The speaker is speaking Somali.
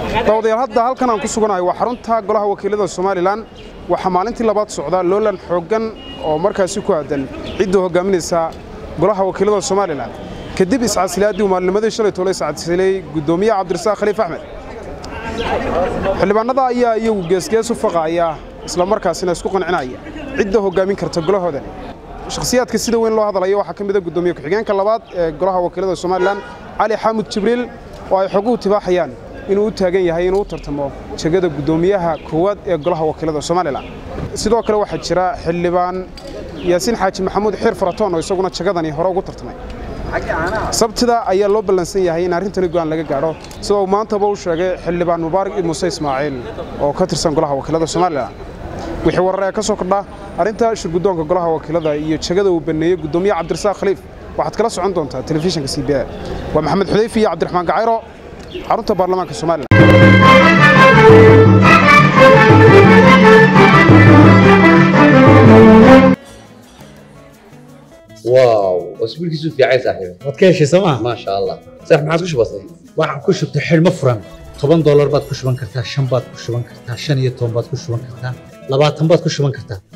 daawadayaal hadda halkan aan ku suganahay waa xarunta golaha wakiilada somalilan waxaa maalintii labaad socda loolan xooggan oo markaasi ku aadan cidda hogaaminaysa golaha wakiilada somalilan kadib iscasilaadii uu maalinimadii shalay toole iscasilay guddoomiyaha cabdirasaaq khaliif axmed xildhibaanada ayaa iyagu geesgees u faqaaya isla markaasina isku qancinaya cidda hogaamin karta golahoodani shakhsiyaadka sida weyn loo hadlaya waxaa ka mid a guddoomiye ku-xigeenka labaad ee golaha wakiilada somalilan cali xaamud jibriil oo ay xoguhu tibaaxayaan inuu u taagan yahay inuu u tartamo jegada guddoomiyaha koowaad ee golaha wakiilada somalilan sidoo kale waxaa jira xildhibaan yaasiin xaaji maxamuud xiir faratoon oo isaguna jagadani hore ugu tartamay sabtida ayaa loo ballansan yahay in arrintani go'aan laga gaadho sida uu maantaba u sheegay xildhibaan mubaarak muuse ismaaciil oo ka tirsan golaha wakiilada somalilan wixii warar ee ka soo kordha arrinta shirguddoonka golaha wakiilada iyo jegada uu baneeyey guddoomiye cabdirasaaq khaliif waxaad kala socon doontaa telefishinka c b a waa maxamed xudayfi iyo cabdiraxmaan gacayro xarunta baarlamaanka somalilan واو اسبوع كيسو في عايز صاحبي waad ka heshay sooma ما شاء الله صح ما عادش بسيط waxaan ku shubtay xidhmo furan toban doolar baad ku shuban kartaa shan baad ku shuban kartaa shan iyo toban baad ku shuban kartaa labaatan baad ku shuban kartaa